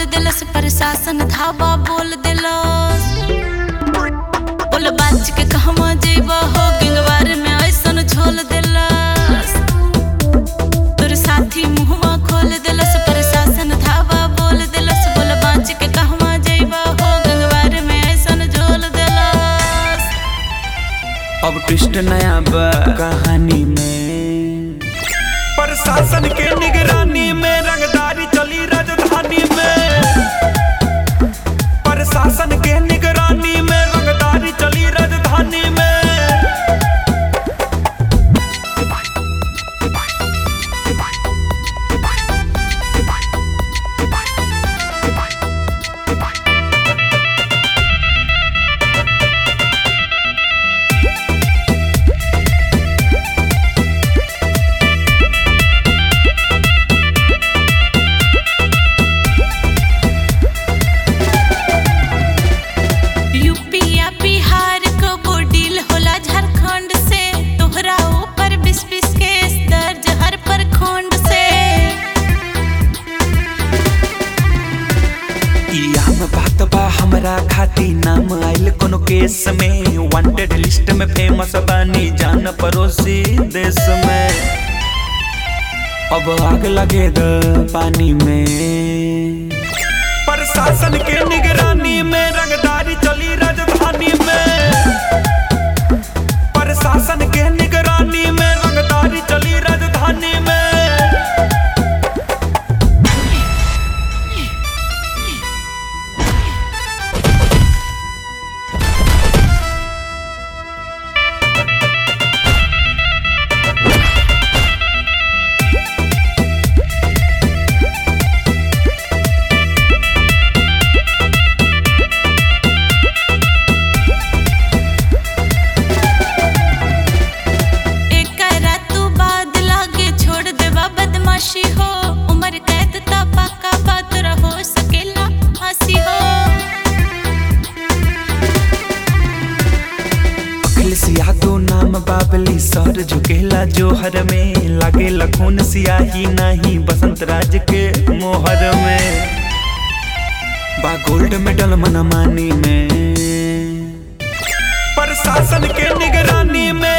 दिलस प्रशासन धावा बोल दिलस बोल बाज के कहवा जेबा हो गिंगवार में ऐसन झोल दिलस तोर साथी मुहवा खोल दिलस प्रशासन धावा बोल दिलस बोल बाज के कहवा जेबा हो गिंगवार में ऐसन झोल दिलस अब ट्विस्ट नया बा कहानी में प्रशासन के निगरानी में रंगदारी चली राजधानी में प्रशासन के निगरानी में रंगदारी चली राजधानी में यूपी या बिहार को बोडील होला झारखंड से तोहरा ऊपर बीस बीस केस दर्ज हर प्रखंड से इया में बात बा हमरा खाती नाम आइल कोनो केस में वांटेड लिस्ट में फेमस बानी जान पड़ोसी देश में अब आग लगे द पानी में प्रशासन के निगरानी में रंगदारी चली राजधानी में प्रशासन के निगरानी में रंगदारी चली राजधानी में एकरा तू बाद लागे छोड़ देवा बदमाशी हो उम्र कैद ता पक्का बात रहो सकेला हंसी हो अखिलेश यादव नाम बाबली सर झुकेला जोहर में लागे लखून सियाही नहीं बसंत राज के मोहर में बा गोल्ड मेडल मनमानी में प्रशासन के निगरानी में